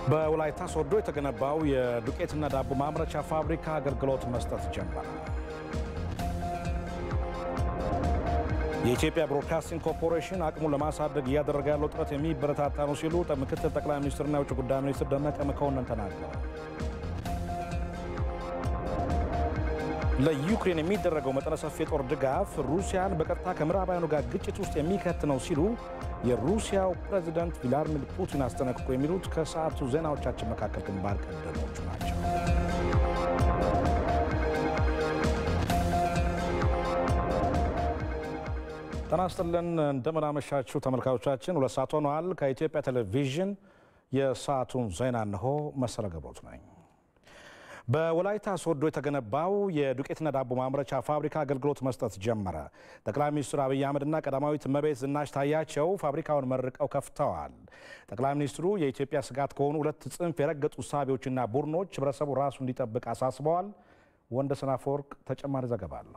በወላይታ ሶዶ የተገነባው የዱቄትና ዳቦ ማምረቻ ፋብሪካ አገልግሎት መስጠት ጀመረ። የኢትዮጵያ ብሮድካስቲንግ ኮርፖሬሽን አቅሙን ለማሳደግ እያደረገ ያለው ጥረት የሚበረታታ ነው ሲሉ ምክትል ጠቅላይ ሚኒስትርና የውጭ ጉዳይ ሚኒስትር ደመቀ መኮንን ተናገሩ። ለዩክሬን የሚደረገው መጠነ ሰፊ የጦር ድጋፍ ሩሲያን በቀጥታ ከምዕራባውያኑ ጋር ግጭት ውስጥ የሚከት ነው ሲሉ የሩሲያው ፕሬዚዳንት ቭላድሚር ፑቲን አስጠነቅቁ። የሚሉት ከሰዓቱ ዜናዎቻችን መካከል ግንባር ቀደሞቹ ናቸው። ጤና ይስጥልን እንደምን አመሻችሁ ተመልካቾቻችን። ሁለት ሰዓት ሆነዋል። ከኢትዮጵያ ቴሌቪዥን የሰዓቱን ዜና እንሆ። መሰለ ገብሮት ነኝ። በወላይታ ሶዶ የተገነባው የዱቄትና ዳቦ ማምረቻ ፋብሪካ አገልግሎት መስጠት ጀመረ። ጠቅላይ ሚኒስትር አብይ አህመድና ቀዳማዊት እመቤት ዝናሽ ታያቸው ፋብሪካውን መርቀው ከፍተዋል። ጠቅላይ ሚኒስትሩ የኢትዮጵያ ስጋት ከሆኑ ሁለት ጽንፍ የረገጡ እሳቤዎችና ቡድኖች ህብረተሰቡ ራሱ እንዲጠብቅ አሳስበዋል። ወንደሰን አፈወርቅ ተጨማሪ ዘገባ አለው።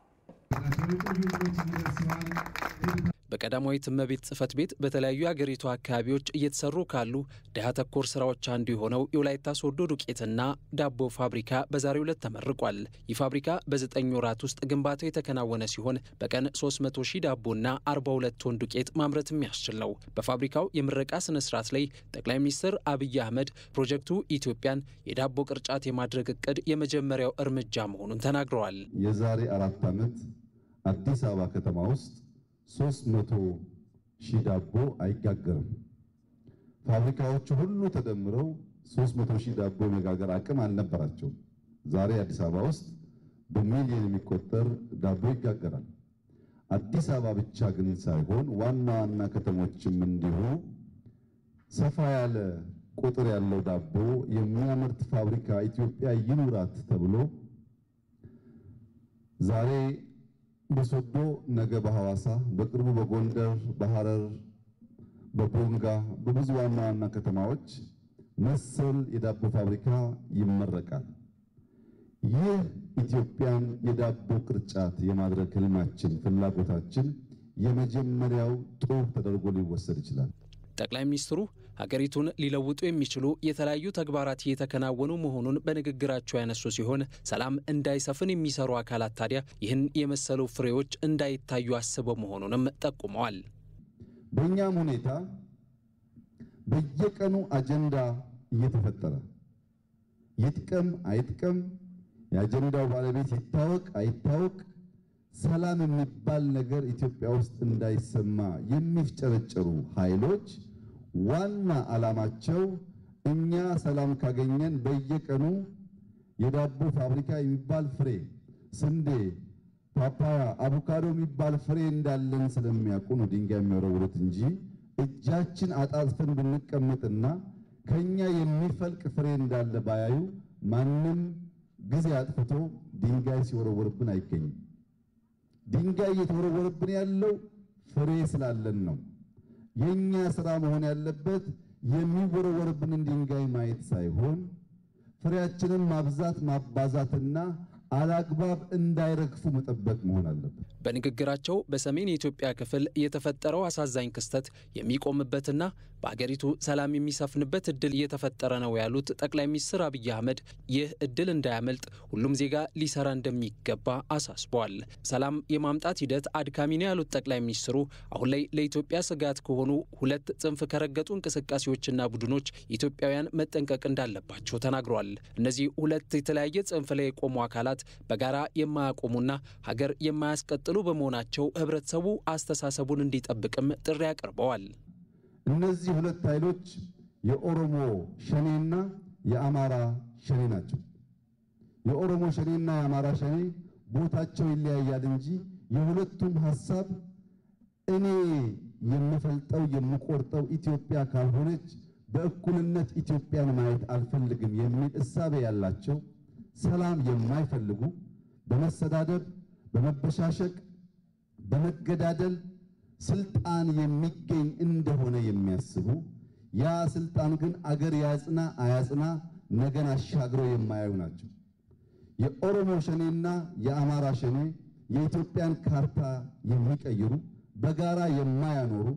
በቀዳማዊት እመቤት ጽሕፈት ቤት በተለያዩ የአገሪቱ አካባቢዎች እየተሰሩ ካሉ ድሃ ተኮር ስራዎች አንዱ የሆነው የወላይታ ሶዶ ዱቄትና ዳቦ ፋብሪካ በዛሬው ዕለት ተመርቋል። ይህ ፋብሪካ በዘጠኝ ወራት ውስጥ ግንባታው የተከናወነ ሲሆን በቀን 300 ሺህ ዳቦና 42 ቶን ዱቄት ማምረት የሚያስችል ነው። በፋብሪካው የምረቃ ስነ ስርዓት ላይ ጠቅላይ ሚኒስትር አብይ አህመድ ፕሮጀክቱ ኢትዮጵያን የዳቦ ቅርጫት የማድረግ እቅድ የመጀመሪያው እርምጃ መሆኑን ተናግረዋል። የዛሬ አራት ዓመት አዲስ አበባ ከተማ ውስጥ ሶስት መቶ ሺህ ዳቦ አይጋገርም። ፋብሪካዎቹ ሁሉ ተደምረው ሶስት መቶ ሺህ ዳቦ የመጋገር አቅም አልነበራቸውም። ዛሬ አዲስ አበባ ውስጥ በሚሊዮን የሚቆጠር ዳቦ ይጋገራል። አዲስ አበባ ብቻ ግን ሳይሆን ዋና ዋና ከተሞችም እንዲሁ ሰፋ ያለ ቁጥር ያለው ዳቦ የሚያመርት ፋብሪካ ኢትዮጵያ ይኑራት ተብሎ ዛሬ በሶዶ ነገ በሐዋሳ በቅርቡ በጎንደር በሐረር በቦንጋ በብዙ ዋና ዋና ከተማዎች መሰል የዳቦ ፋብሪካ ይመረቃል። ይህ ኢትዮጵያን የዳቦ ቅርጫት የማድረግ ህልማችን፣ ፍላጎታችን የመጀመሪያው ጡብ ተደርጎ ሊወሰድ ይችላል። ጠቅላይ ሚኒስትሩ ሀገሪቱን ሊለውጡ የሚችሉ የተለያዩ ተግባራት እየተከናወኑ መሆኑን በንግግራቸው ያነሱ ሲሆን ሰላም እንዳይሰፍን የሚሰሩ አካላት ታዲያ ይህን የመሰሉ ፍሬዎች እንዳይታዩ አስበው መሆኑንም ጠቁመዋል። በእኛም ሁኔታ በየቀኑ አጀንዳ እየተፈጠረ ይጥቀም አይጥቀም፣ የአጀንዳው ባለቤት ይታወቅ አይታወቅ፣ ሰላም የሚባል ነገር ኢትዮጵያ ውስጥ እንዳይሰማ የሚፍጨረጨሩ ኃይሎች ዋና ዓላማቸው እኛ ሰላም ካገኘን በየቀኑ የዳቦ ፋብሪካ የሚባል ፍሬ፣ ስንዴ፣ ፓፓያ፣ አቮካዶ የሚባል ፍሬ እንዳለን ስለሚያውቁ ነው ድንጋይ የሚወረውሩት እንጂ እጃችን አጣጥፈን ብንቀመጥና ከኛ የሚፈልቅ ፍሬ እንዳለ ባያዩ ማንም ጊዜ አጥፍቶ ድንጋይ ሲወረወርብን አይገኝም። ድንጋይ እየተወረወረብን ያለው ፍሬ ስላለን ነው። የኛ ስራ መሆን ያለበት የሚወረወርብንን ድንጋይ ማየት ሳይሆን ፍሬያችንን ማብዛት ማባዛትና አላግባብ እንዳይረግፉ መጠበቅ መሆን አለበት። በንግግራቸው በሰሜን የኢትዮጵያ ክፍል የተፈጠረው አሳዛኝ ክስተት የሚቆምበትና በአገሪቱ ሰላም የሚሰፍንበት እድል እየተፈጠረ ነው ያሉት ጠቅላይ ሚኒስትር አብይ አህመድ ይህ እድል እንዳያመልጥ ሁሉም ዜጋ ሊሰራ እንደሚገባ አሳስበዋል። ሰላም የማምጣት ሂደት አድካሚ ነው ያሉት ጠቅላይ ሚኒስትሩ አሁን ላይ ለኢትዮጵያ ስጋት ከሆኑ ሁለት ጽንፍ ከረገጡ እንቅስቃሴዎችና ቡድኖች ኢትዮጵያውያን መጠንቀቅ እንዳለባቸው ተናግረዋል። እነዚህ ሁለት የተለያየ ጽንፍ ላይ የቆሙ አካላት በጋራ የማያቆሙና ሀገር የማያስቀጥሉ በመሆናቸው ህብረተሰቡ አስተሳሰቡን እንዲጠብቅም ጥሪ አቅርበዋል። እነዚህ ሁለት ኃይሎች የኦሮሞ ሸኔና የአማራ ሸኔ ናቸው። የኦሮሞ ሸኔና የአማራ ሸኔ ቦታቸው ይለያያል እንጂ የሁለቱም ሐሳብ እኔ የምፈልጠው የምቆርጠው ኢትዮጵያ ካልሆነች በእኩልነት ኢትዮጵያን ማየት አልፈልግም የሚል እሳቤ ያላቸው ሰላም የማይፈልጉ በመሰዳደብ በመበሻሸቅ በመገዳደል ስልጣን የሚገኝ እንደሆነ የሚያስቡ ያ ስልጣን ግን አገር ያጽና አያጽና ነገን አሻግረው የማያዩ ናቸው። የኦሮሞ ሸኔና የአማራ ሸኔ የኢትዮጵያን ካርታ የሚቀይሩ በጋራ የማያኖሩ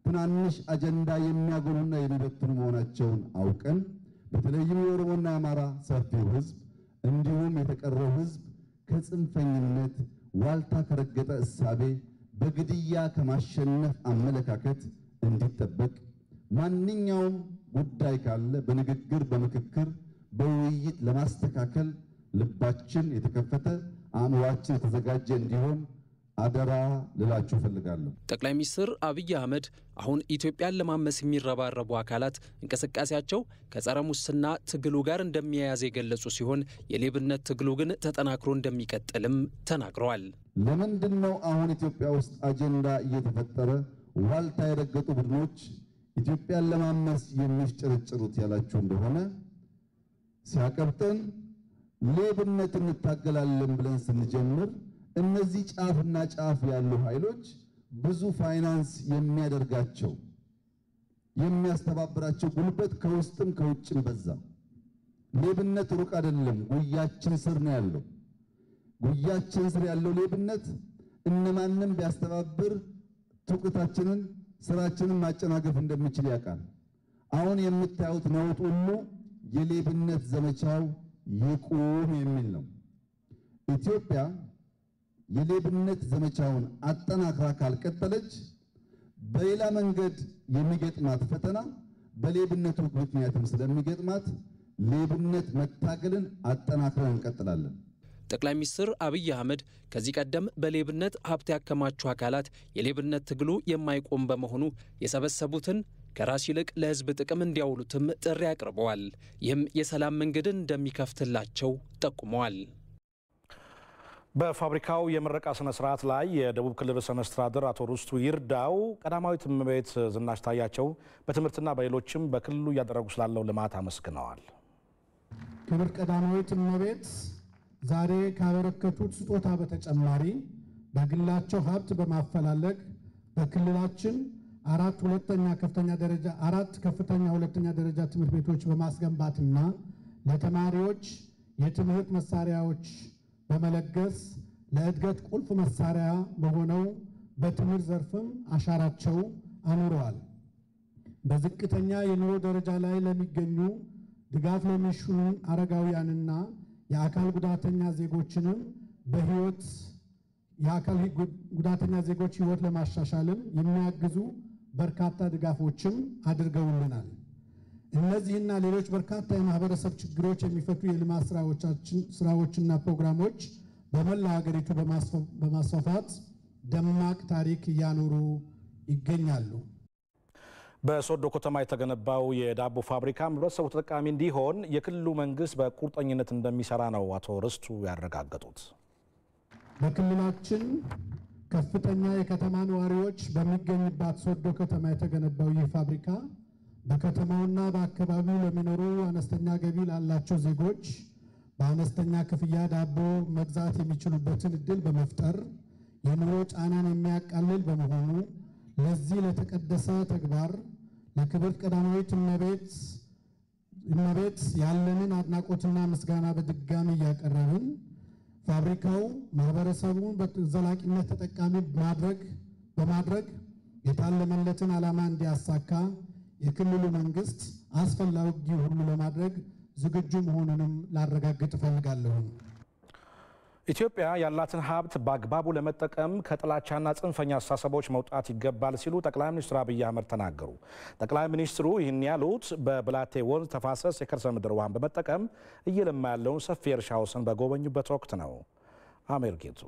ትናንሽ አጀንዳ የሚያጎሉና የሚበትኑ መሆናቸውን አውቀን በተለይም የኦሮሞና የአማራ ሰፊው ሕዝብ እንዲሁም የተቀረው ሕዝብ ከጽንፈኝነት ዋልታ ከረገጠ እሳቤ በግድያ ከማሸነፍ አመለካከት እንዲጠበቅ ማንኛውም ጉዳይ ካለ በንግግር፣ በምክክር፣ በውይይት ለማስተካከል ልባችን የተከፈተ አእምሯችን የተዘጋጀ እንዲሆን አደራ ልላችሁ እፈልጋለሁ። ጠቅላይ ሚኒስትር አብይ አህመድ አሁን ኢትዮጵያን ለማመስ የሚረባረቡ አካላት እንቅስቃሴያቸው ከጸረ ሙስና ትግሉ ጋር እንደሚያያዝ የገለጹ ሲሆን የሌብነት ትግሉ ግን ተጠናክሮ እንደሚቀጥልም ተናግረዋል። ለምንድን ነው አሁን ኢትዮጵያ ውስጥ አጀንዳ እየተፈጠረ ዋልታ የረገጡ ቡድኖች ኢትዮጵያን ለማመስ የሚፍጨረጭሩት ያላችሁ እንደሆነ ሲያቀብጠን ሌብነት እንታገላለን ብለን ስንጀምር እነዚህ ጫፍና ጫፍ ያሉ ኃይሎች ብዙ ፋይናንስ የሚያደርጋቸው የሚያስተባብራቸው ጉልበት ከውስጥም ከውጭም በዛ። ሌብነት ሩቅ አይደለም፣ ጉያችን ስር ነው ያለው። ጉያችን ስር ያለው ሌብነት እነማንም ቢያስተባብር ትውቅታችንን ስራችንን ማጨናገፍ እንደሚችል ያውቃል። አሁን የምታዩት ነውጥ ሁሉ የሌብነት ዘመቻው ይቁም የሚል ነው። ኢትዮጵያ የሌብነት ዘመቻውን አጠናክራ ካልቀጠለች በሌላ መንገድ የሚገጥማት ፈተና በሌብነቱ ምክንያትም ስለሚገጥማት ሌብነት መታገልን አጠናክረን እንቀጥላለን። ጠቅላይ ሚኒስትር አብይ አህመድ ከዚህ ቀደም በሌብነት ሀብት ያከማቹ አካላት የሌብነት ትግሉ የማይቆም በመሆኑ የሰበሰቡትን ከራስ ይልቅ ለሕዝብ ጥቅም እንዲያውሉትም ጥሪ አቅርበዋል። ይህም የሰላም መንገድን እንደሚከፍትላቸው ጠቁመዋል። በፋብሪካው የምረቃ ስነ ስርዓት ላይ የደቡብ ክልል ርዕሰ መስተዳድር አቶ ርስቱ ይርዳው ቀዳማዊት እመቤት ዝናሽ ታያቸው በትምህርትና በሌሎችም በክልሉ እያደረጉ ስላለው ልማት አመስግነዋል። ክብር ቀዳማዊት እመቤት ዛሬ ካበረከቱት ስጦታ በተጨማሪ በግላቸው ሀብት በማፈላለግ በክልላችን አራት ሁለተኛ ከፍተኛ ደረጃ አራት ከፍተኛ ሁለተኛ ደረጃ ትምህርት ቤቶች በማስገንባትና ለተማሪዎች የትምህርት መሳሪያዎች በመለገስ ለእድገት ቁልፍ መሳሪያ በሆነው በትምህርት ዘርፍም አሻራቸው አኑረዋል። በዝቅተኛ የኑሮ ደረጃ ላይ ለሚገኙ ድጋፍ ለሚሹ አረጋውያንና የአካል ጉዳተኛ ዜጎችንም በህይወት የአካል ጉዳተኛ ዜጎች ህይወት ለማሻሻልም የሚያግዙ በርካታ ድጋፎችም አድርገውልናል። እነዚህና ሌሎች በርካታ የማህበረሰብ ችግሮች የሚፈቱ የልማት ስራዎችና ፕሮግራሞች በመላ ሀገሪቱ በማስፋፋት ደማቅ ታሪክ እያኖሩ ይገኛሉ። በሶዶ ከተማ የተገነባው የዳቦ ፋብሪካም ህብረተሰቡ ተጠቃሚ እንዲሆን የክልሉ መንግስት በቁርጠኝነት እንደሚሰራ ነው አቶ ርስቱ ያረጋገጡት። በክልላችን ከፍተኛ የከተማ ነዋሪዎች በሚገኝባት ሶዶ ከተማ የተገነባው ይህ ፋብሪካ በከተማውና በአካባቢው ለሚኖሩ አነስተኛ ገቢ ላላቸው ዜጎች በአነስተኛ ክፍያ ዳቦ መግዛት የሚችሉበትን እድል በመፍጠር የኑሮ ጫናን የሚያቃልል በመሆኑ ለዚህ ለተቀደሰ ተግባር ለክብርት ቀዳማዊት እመቤት እመቤት ያለንን አድናቆትና ምስጋና በድጋሚ እያቀረብን ፋብሪካው ማህበረሰቡን በዘላቂነት ተጠቃሚ ማድረግ በማድረግ የታለመለትን ዓላማ እንዲያሳካ የክልሉ መንግስት አስፈላጊ ሁሉ ለማድረግ ዝግጁ መሆኑንም ላረጋግጥ እፈልጋለሁ። ኢትዮጵያ ያላትን ሀብት በአግባቡ ለመጠቀም ከጥላቻና ጽንፈኛ አስተሳሰቦች መውጣት ይገባል ሲሉ ጠቅላይ ሚኒስትር አብይ አህመድ ተናገሩ። ጠቅላይ ሚኒስትሩ ይህን ያሉት በብላቴ ወንዝ ተፋሰስ የከርሰ ምድር ውሃን በመጠቀም እየለማ ያለውን ሰፊ የእርሻ ወሰን በጎበኙበት ወቅት ነው። አሜር ጌቱ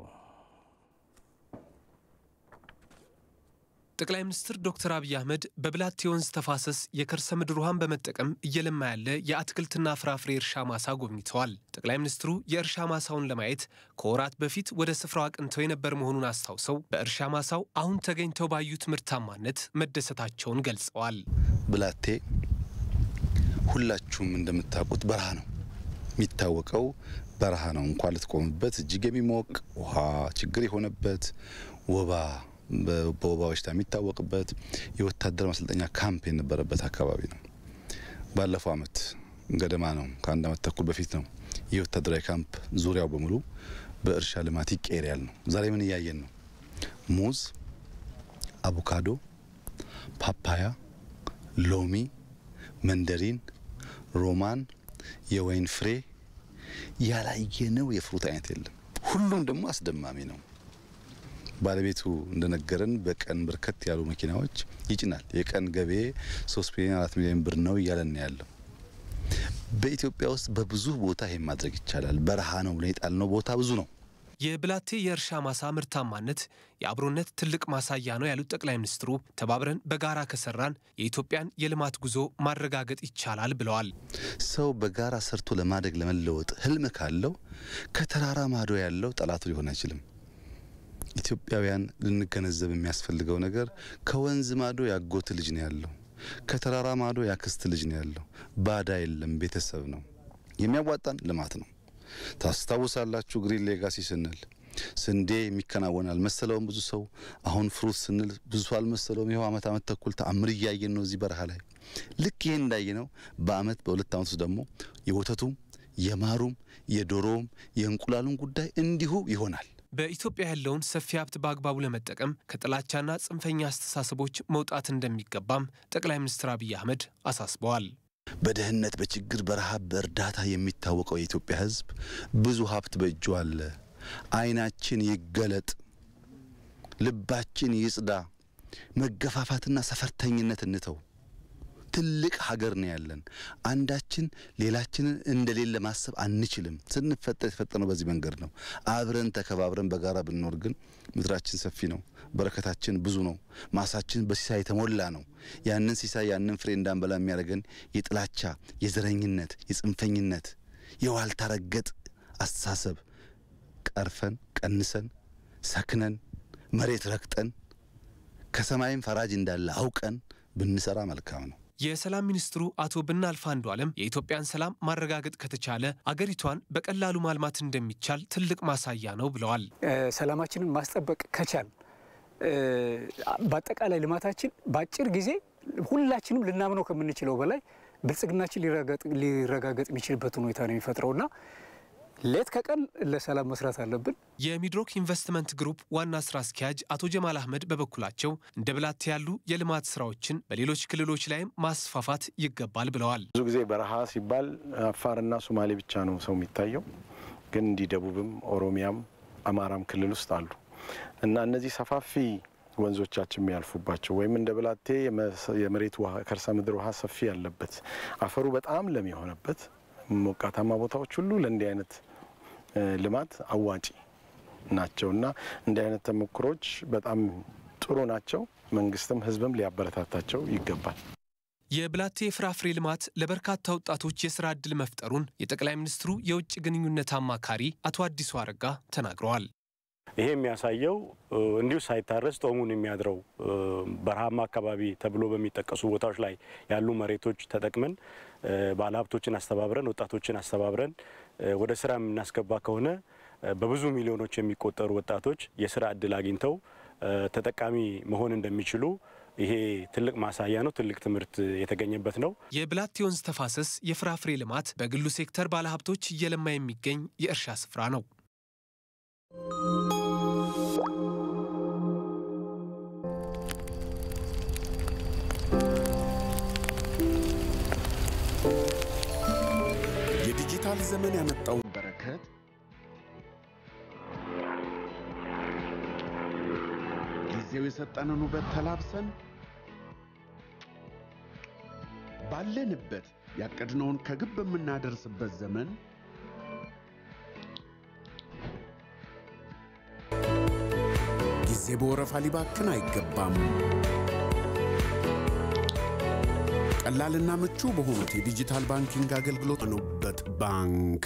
ጠቅላይ ሚኒስትር ዶክተር አብይ አህመድ በብላቴ ወንዝ ተፋሰስ የከርሰ ምድር ውሃን በመጠቀም እየለማ ያለ የአትክልትና ፍራፍሬ እርሻ ማሳ ጎብኝተዋል። ጠቅላይ ሚኒስትሩ የእርሻ ማሳውን ለማየት ከወራት በፊት ወደ ስፍራው አቅንተው የነበር መሆኑን አስታውሰው በእርሻ ማሳው አሁን ተገኝተው ባዩት ምርታማነት መደሰታቸውን ገልጸዋል። ብላቴ ሁላችሁም እንደምታውቁት በረሃ ነው የሚታወቀው በረሃ ነው። እንኳን ልትቆምበት እጅግ የሚሞቅ ውሃ ችግር የሆነበት ወባ በወባ በሽታ የሚታወቅበት የወታደር ማሰልጠኛ ካምፕ የነበረበት አካባቢ ነው። ባለፈው አመት ገደማ ነው ከአንድ አመት ተኩል በፊት ነው ይህ ወታደራዊ ካምፕ ዙሪያው በሙሉ በእርሻ ልማት ይቀየር ያል ነው። ዛሬ ምን እያየን ነው? ሙዝ፣ አቮካዶ፣ ፓፓያ፣ ሎሚ፣ መንደሪን፣ ሮማን፣ የወይን ፍሬ ያላየነው የፍሩት አይነት የለም። ሁሉም ደግሞ አስደማሚ ነው። ባለቤቱ እንደነገረን በቀን በርከት ያሉ መኪናዎች ይጭናል። የቀን ገቤ ሶስት ሚሊዮን አራት ሚሊዮን ብር ነው እያለን ያለው። በኢትዮጵያ ውስጥ በብዙ ቦታ ይሄን ማድረግ ይቻላል። በረሃ ነው ብለን የጣልነው ቦታ ብዙ ነው። የብላቴ የእርሻ ማሳ ምርታማነት የአብሮነት ትልቅ ማሳያ ነው ያሉት ጠቅላይ ሚኒስትሩ ተባብረን በጋራ ከሰራን የኢትዮጵያን የልማት ጉዞ ማረጋገጥ ይቻላል ብለዋል። ሰው በጋራ ሰርቶ ለማደግ ለመለወጥ ህልም ካለው ከተራራ ማዶ ያለው ጠላቱ ሊሆን አይችልም። ኢትዮጵያውያን ልንገነዘብ የሚያስፈልገው ነገር ከወንዝ ማዶ ያጎት ልጅ ነው ያለው፣ ከተራራ ማዶ ያክስት ልጅ ነው ያለው። ባዳ የለም፣ ቤተሰብ ነው። የሚያዋጣን ልማት ነው። ታስታውሳላችሁ ግሪን ሌጋሲ ስንል ስንዴ የሚከናወን አልመሰለውም ብዙ ሰው። አሁን ፍሩት ስንል ብዙ አልመሰለውም። ይኸው አመት አመት ተኩል ተአምር እያየን ነው እዚህ በረሃ ላይ። ልክ ይሄን እንዳየ ነው በአመት በሁለት አመት ውስጥ ደግሞ የወተቱም የማሩም የዶሮውም የእንቁላሉም ጉዳይ እንዲሁ ይሆናል። በኢትዮጵያ ያለውን ሰፊ ሀብት በአግባቡ ለመጠቀም ከጥላቻና ጽንፈኛ አስተሳሰቦች መውጣት እንደሚገባም ጠቅላይ ሚኒስትር አብይ አህመድ አሳስበዋል። በድህነት፣ በችግር፣ በረሃብ፣ በእርዳታ የሚታወቀው የኢትዮጵያ ሕዝብ ብዙ ሀብት በእጁ አለ። ዓይናችን ይገለጥ፣ ልባችን ይጽዳ፣ መገፋፋትና ሰፈርተኝነት እንተው። ትልቅ ሀገር ነው ያለን። አንዳችን ሌላችንን እንደሌለ ማሰብ አንችልም። ስንፈጠር የተፈጠርነው በዚህ መንገድ ነው። አብረን ተከባብረን በጋራ ብንኖር ግን ምድራችን ሰፊ ነው፣ በረከታችን ብዙ ነው፣ ማሳችን በሲሳይ የተሞላ ነው። ያንን ሲሳይ ያንን ፍሬ እንዳንበላ የሚያደርገን የጥላቻ፣ የዘረኝነት፣ የጽንፈኝነት፣ የዋልታ ረገጥ አስተሳሰብ ቀርፈን ቀንሰን ሰክነን መሬት ረግጠን ከሰማይም ፈራጅ እንዳለ አውቀን ብንሰራ መልካም ነው። የሰላም ሚኒስትሩ አቶ ብናልፍ አንዱዓለም የኢትዮጵያን ሰላም ማረጋገጥ ከተቻለ አገሪቷን በቀላሉ ማልማት እንደሚቻል ትልቅ ማሳያ ነው ብለዋል። ሰላማችንን ማስጠበቅ ከቻል በአጠቃላይ ልማታችን በአጭር ጊዜ ሁላችንም ልናምነው ከምንችለው በላይ ብልጽግናችን ሊረጋገጥ የሚችልበት ሁኔታ ነው የሚፈጥረውና ሌት ከቀን ለሰላም መስራት አለብን። የሚድሮክ ኢንቨስትመንት ግሩፕ ዋና ስራ አስኪያጅ አቶ ጀማል አህመድ በበኩላቸው እንደ ብላቴ ያሉ የልማት ስራዎችን በሌሎች ክልሎች ላይም ማስፋፋት ይገባል ብለዋል። ብዙ ጊዜ በረሃ ሲባል አፋርና ሶማሌ ብቻ ነው ሰው የሚታየው፣ ግን እንዲህ ደቡብም ኦሮሚያም አማራም ክልል ውስጥ አሉ እና እነዚህ ሰፋፊ ወንዞቻችን የሚያልፉባቸው ወይም እንደ ብላቴ የመሬት ውሃ ከርሰ ምድር ውሃ ሰፊ ያለበት አፈሩ በጣም ለም የሆነበት ሞቃታማ ቦታዎች ሁሉ ለእንዲህ አይነት ልማት አዋጪ ናቸው እና እንዲህ አይነት ተሞክሮች በጣም ጥሩ ናቸው። መንግስትም ህዝብም ሊያበረታታቸው ይገባል። የብላቴ የፍራፍሬ ልማት ለበርካታ ወጣቶች የስራ ዕድል መፍጠሩን የጠቅላይ ሚኒስትሩ የውጭ ግንኙነት አማካሪ አቶ አዲሱ አረጋ ተናግረዋል። ይሄ የሚያሳየው እንዲሁ ሳይታረስ ጦሙን የሚያድረው በረሃማ አካባቢ ተብሎ በሚጠቀሱ ቦታዎች ላይ ያሉ መሬቶች ተጠቅመን ባለሀብቶችን አስተባብረን ወጣቶችን አስተባብረን ወደ ስራ የምናስገባ ከሆነ በብዙ ሚሊዮኖች የሚቆጠሩ ወጣቶች የስራ እድል አግኝተው ተጠቃሚ መሆን እንደሚችሉ ይሄ ትልቅ ማሳያ ነው። ትልቅ ትምህርት የተገኘበት ነው። የብላቴ ወንዝ ተፋሰስ የፍራፍሬ ልማት በግሉ ሴክተር ባለሀብቶች እየለማ የሚገኝ የእርሻ ስፍራ ነው። የዲጂታል ዘመን ያመጣውን በረከት ጊዜው የሰጠንን ውበት ተላብሰን ባለንበት ያቀድነውን ከግብ የምናደርስበት ዘመን ጊዜ በወረፋ ሊባክን አይገባም። ቀላልና ምቹ በሆኑት የዲጂታል ባንኪንግ አገልግሎት ኑበት ባንክ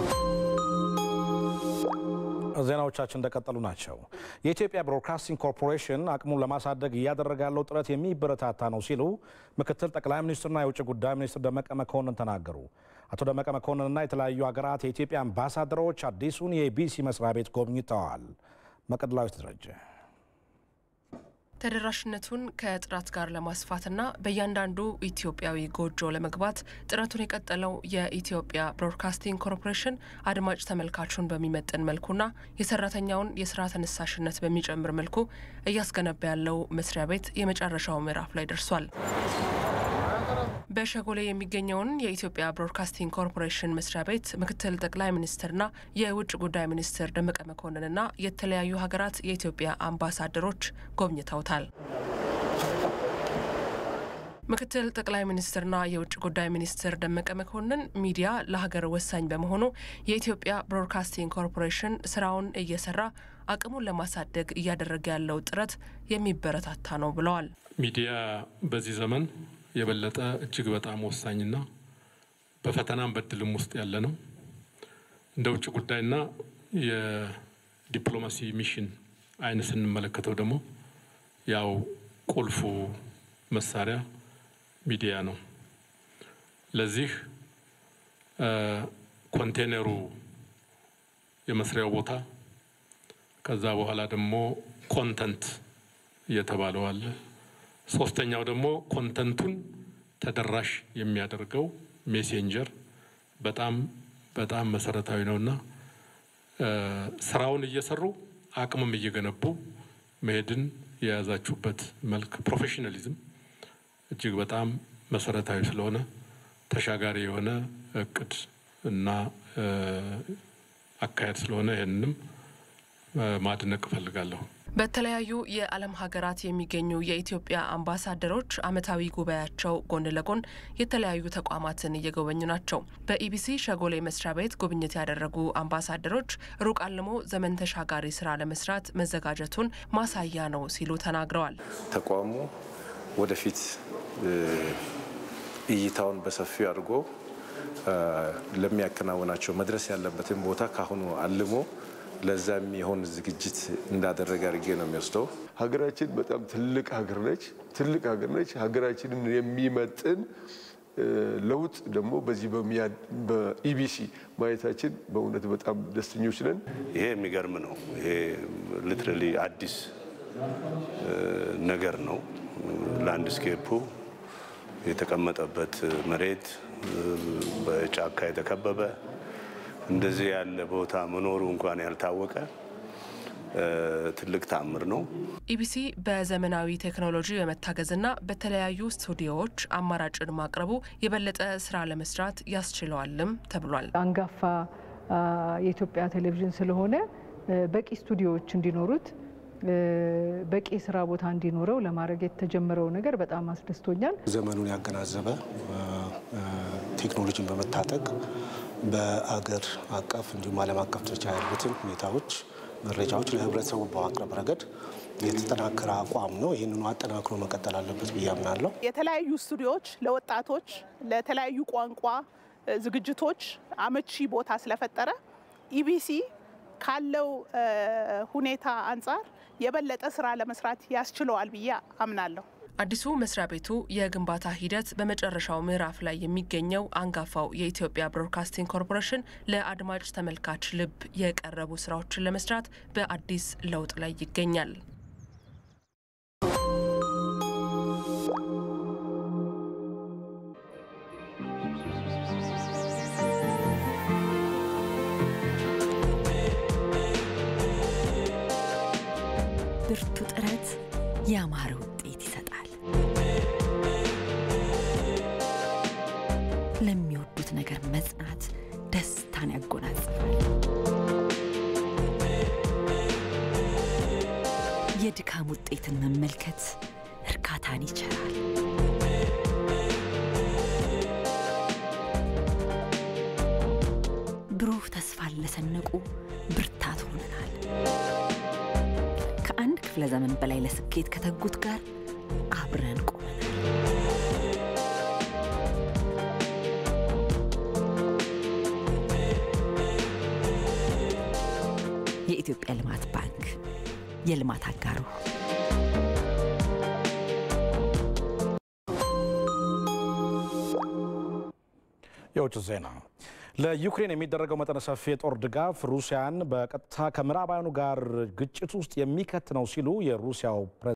ዜናዎቻችን እንደቀጠሉ ናቸው። የኢትዮጵያ ብሮድካስቲንግ ኮርፖሬሽን አቅሙን ለማሳደግ እያደረገ ያለው ጥረት የሚበረታታ ነው ሲሉ ምክትል ጠቅላይ ሚኒስትርና የውጭ ጉዳይ ሚኒስትር ደመቀ መኮንን ተናገሩ። አቶ ደመቀ መኮንንና የተለያዩ ሀገራት የኢትዮጵያ አምባሳደሮች አዲሱን የኢቢሲ መስሪያ ቤት ጎብኝተዋል። መቅደላዊት ደረጀ ተደራሽነቱን ከጥራት ጋር ለማስፋትና በእያንዳንዱ ኢትዮጵያዊ ጎጆ ለመግባት ጥረቱን የቀጠለው የኢትዮጵያ ብሮድካስቲንግ ኮርፖሬሽን አድማጭ ተመልካቹን በሚመጥን መልኩና የሰራተኛውን የስራ ተነሳሽነት በሚጨምር መልኩ እያስገነባ ያለው መስሪያ ቤት የመጨረሻው ምዕራፍ ላይ ደርሷል። በሸጎሌ የሚገኘውን የኢትዮጵያ ብሮድካስቲንግ ኮርፖሬሽን መስሪያ ቤት ምክትል ጠቅላይ ሚኒስትርና የውጭ ጉዳይ ሚኒስትር ደመቀ መኮንንና የተለያዩ ሀገራት የኢትዮጵያ አምባሳደሮች ጎብኝተውታል። ምክትል ጠቅላይ ሚኒስትርና የውጭ ጉዳይ ሚኒስትር ደመቀ መኮንን ሚዲያ ለሀገር ወሳኝ በመሆኑ የኢትዮጵያ ብሮድካስቲንግ ኮርፖሬሽን ስራውን እየሰራ አቅሙን ለማሳደግ እያደረገ ያለው ጥረት የሚበረታታ ነው ብለዋል። ሚዲያ በዚህ ዘመን የበለጠ እጅግ በጣም ወሳኝና በፈተናም በድልም ውስጥ ያለ ነው። እንደ ውጭ ጉዳይና የዲፕሎማሲ ሚሽን አይን ስንመለከተው ደግሞ ያው ቁልፉ መሳሪያ ሚዲያ ነው። ለዚህ ኮንቴነሩ የመስሪያው ቦታ ከዛ በኋላ ደግሞ ኮንተንት እየተባለው አለ። ሶስተኛው ደግሞ ኮንተንቱን ተደራሽ የሚያደርገው ሜሴንጀር በጣም በጣም መሰረታዊ ነውና ስራውን እየሰሩ አቅምም እየገነቡ መሄድን የያዛችሁበት መልክ ፕሮፌሽናሊዝም እጅግ በጣም መሰረታዊ ስለሆነ ተሻጋሪ የሆነ እቅድ እና አካሄድ ስለሆነ ይህንንም ማድነቅ እፈልጋለሁ። በተለያዩ የዓለም ሀገራት የሚገኙ የኢትዮጵያ አምባሳደሮች ዓመታዊ ጉባኤያቸው ጎን ለጎን የተለያዩ ተቋማትን እየጎበኙ ናቸው። በኢቢሲ ሸጎሌ መስሪያ ቤት ጉብኝት ያደረጉ አምባሳደሮች ሩቅ አልሞ ዘመን ተሻጋሪ ስራ ለመስራት መዘጋጀቱን ማሳያ ነው ሲሉ ተናግረዋል። ተቋሙ ወደፊት እይታውን በሰፊው አድርጎ ለሚያከናውናቸው መድረስ ያለበትን ቦታ ካሁኑ አልሞ ለዛ የሚሆን ዝግጅት እንዳደረገ አድርጌ ነው የሚወስደው። ሀገራችን በጣም ትልቅ ሀገር ነች። ትልቅ ሀገር ነች። ሀገራችንን የሚመጥን ለውጥ ደግሞ በዚህ በኢቢሲ ማየታችን በእውነት በጣም ደስተኞች ነን። ይሄ የሚገርም ነው። ይሄ ሊትራሊ አዲስ ነገር ነው። ላንድስኬፑ የተቀመጠበት መሬት በጫካ የተከበበ እንደዚህ ያለ ቦታ መኖሩ እንኳን ያልታወቀ ትልቅ ተአምር ነው። ኢቢሲ በዘመናዊ ቴክኖሎጂ በመታገዝና በተለያዩ ስቱዲዮዎች አማራጭን ማቅረቡ የበለጠ ስራ ለመስራት ያስችለዋልም ተብሏል። አንጋፋ የኢትዮጵያ ቴሌቪዥን ስለሆነ በቂ ስቱዲዮዎች እንዲኖሩት በቂ ስራ ቦታ እንዲኖረው ለማድረግ የተጀመረው ነገር በጣም አስደስቶኛል። ዘመኑን ያገናዘበ ቴክኖሎጂን በመታጠቅ በአገር አቀፍ እንዲሁም ዓለም አቀፍ ደረጃ ያሉትን ሁኔታዎች፣ መረጃዎች ለህብረተሰቡ በማቅረብ ረገድ የተጠናከረ አቋም ነው። ይህንኑ አጠናክሮ መቀጠል አለበት ብዬ አምናለሁ። የተለያዩ ስቱዲዮዎች ለወጣቶች ለተለያዩ ቋንቋ ዝግጅቶች አመቺ ቦታ ስለፈጠረ ኢቢሲ ካለው ሁኔታ አንጻር የበለጠ ስራ ለመስራት ያስችለዋል ብዬ አምናለሁ። አዲሱ መስሪያ ቤቱ የግንባታ ሂደት በመጨረሻው ምዕራፍ ላይ የሚገኘው አንጋፋው የኢትዮጵያ ብሮድካስቲንግ ኮርፖሬሽን ለአድማጭ ተመልካች ልብ የቀረቡ ስራዎችን ለመስራት በአዲስ ለውጥ ላይ ይገኛል። ብርቱ ጥረት ያማረ ውጤት ይሰጣል። ለሚወዱት ነገር መጽናት ደስታን ያጎናጽፋል። የድካም ውጤትን መመልከት እርካታን ይቸራል። ብሩህ ተስፋን ለሰነቁ ብርታት ሆነናል። ከአንድ ክፍለ ዘመን በላይ ለስኬት ከተጉት ጋር አብረን ቆመናል። የኢትዮጵያ ልማት ባንክ የልማት አጋሩ የውጭ ዜና ለዩክሬን የሚደረገው መጠነ ሰፊ የጦር ድጋፍ ሩሲያን በቀጥታ ከምዕራባውያኑ ጋር ግጭት ውስጥ የሚከት ነው ሲሉ የሩሲያው